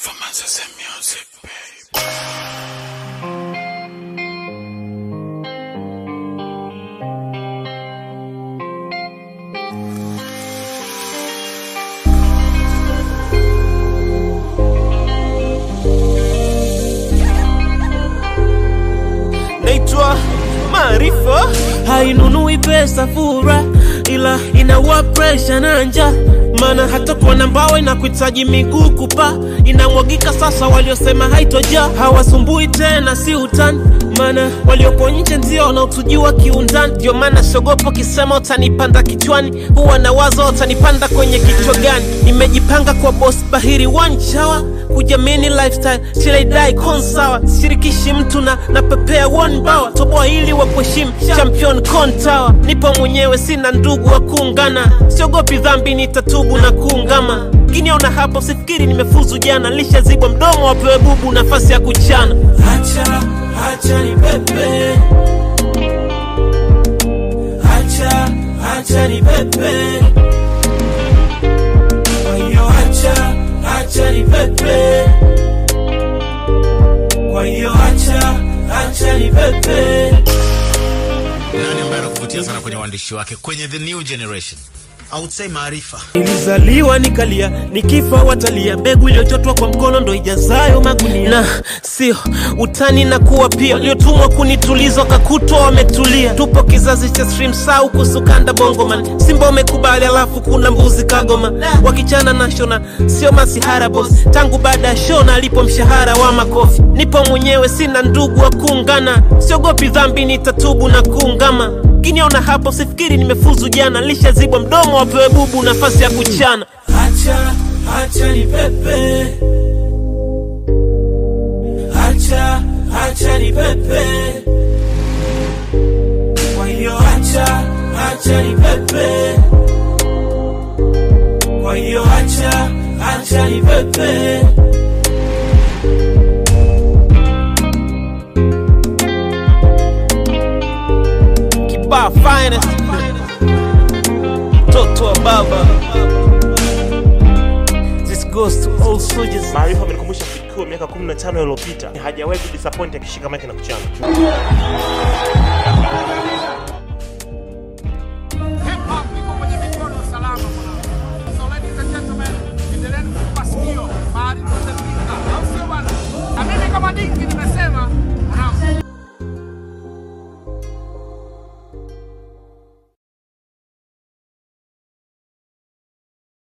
Performances and music, babe. naitwa Maarifa, hainunui pesa fura, ila inaua presha na njaa. Maana hata kuona mbao inakuhitaji miguu kupa, inamwagika sasa. Waliosema haitoja hawasumbui tena, si utani. Maana waliopo nje ndio wanaotujua kiundani, ndio maana siogopo kisema utanipanda kichwani, huwa na wazo utanipanda kwenye kichwa gani. Nimejipanga kwa boss bahiri wanchawa kujamini lifestyle till I die konsawa sishirikishi mtu na napepea one bawa toboa ili wakuheshimu champion kontawa nipo mwenyewe sina ndugu wa kuungana siogopi dhambi nitatubu na kuungama kiniona hapo sifikiri nimefuzu jana lishazibwa mdomo wapewe bubu nafasi ya kuchana hacha hacha ni pepe hacha hacha ni pepe kwa hiyo acha acha ni pepe kwa hiyo acha acha ni pepe nani ambaye anakuvutia sana kwenye uandishi wake kwenye the new generation I would say Maarifa. nilizaliwa nikalia nikifa watalia mbegu iliyochotwa kwa mkono ndo ijazayo magunia na sio utani na kuwa pia waliotumwa kunituliza wakakutwa wametulia tupo kizazi cha stream sau kusukanda bongoman simba umekubali alafu kuna mbuzi kagoma wakichana na shona sio masihara bos tangu baada ya shona alipo mshahara wa makofi nipo mwenyewe sina ndugu wa kuungana siogopi dhambi nitatubu na kuungama kiniona hapo sifikiri nimefuzu jana lishazibwa mdomo wapewe bubu nafasi ya kuchana hacha hacha ni pepe hacha hacha ni pepe kwa hiyo hacha hacha ni pepe kwa hiyo hacha hacha ni pepe kibaa finest mtoto wa baba this goes to all soldiers Maarifa amenikumbusha Fikuu miaka 15 iliyopita, hajawahi kudisappoint akishika mic na kuchana.